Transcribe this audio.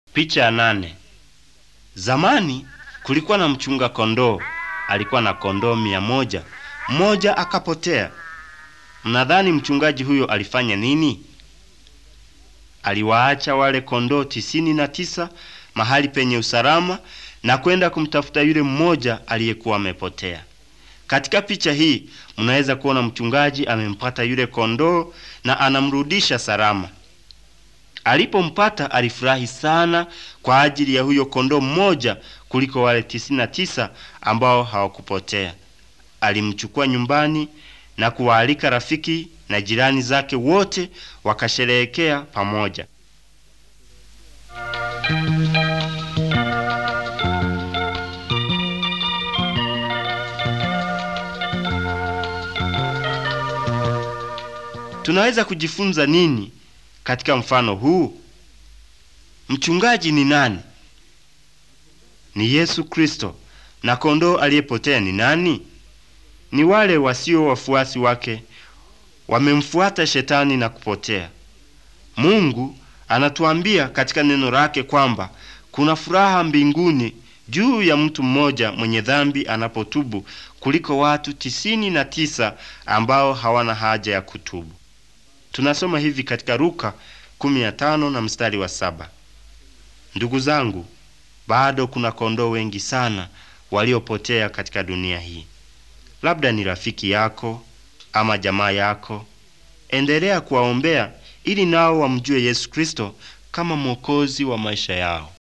Picha ya nane. Zamani kulikuwa na mchunga kondoo, alikuwa na kondoo mia moja. Mmoja akapotea. Mnadhani mchungaji huyo alifanya nini? Aliwaacha wale kondoo tisini na tisa mahali penye usalama na kwenda kumtafuta yule mmoja aliyekuwa amepotea. Katika picha hii mnaweza kuona mchungaji amempata yule kondoo na anamrudisha salama. Alipompata alifurahi sana kwa ajili ya huyo kondoo mmoja kuliko wale tisini na tisa ambao hawakupotea. Alimchukua nyumbani na kuwaalika rafiki na jirani zake wote wakasherehekea pamoja. Tunaweza kujifunza nini katika mfano huu? Mchungaji ni nani? Ni Yesu Kristo. Na kondoo aliyepotea ni nani? Ni wale wasio wafuasi wake, wamemfuata shetani na kupotea. Mungu anatuambia katika neno lake kwamba kuna furaha mbinguni juu ya mtu mmoja mwenye dhambi anapotubu kuliko watu tisini na tisa ambao hawana haja ya kutubu. Tunasoma hivi katika Luka 15 na mstari wa saba. Ndugu zangu, bado kuna kondoo wengi sana waliopotea katika dunia hii. Labda ni rafiki yako ama jamaa yako. Endelea kuwaombea ili nao wamjue Yesu Kristo kama mwokozi wa maisha yao.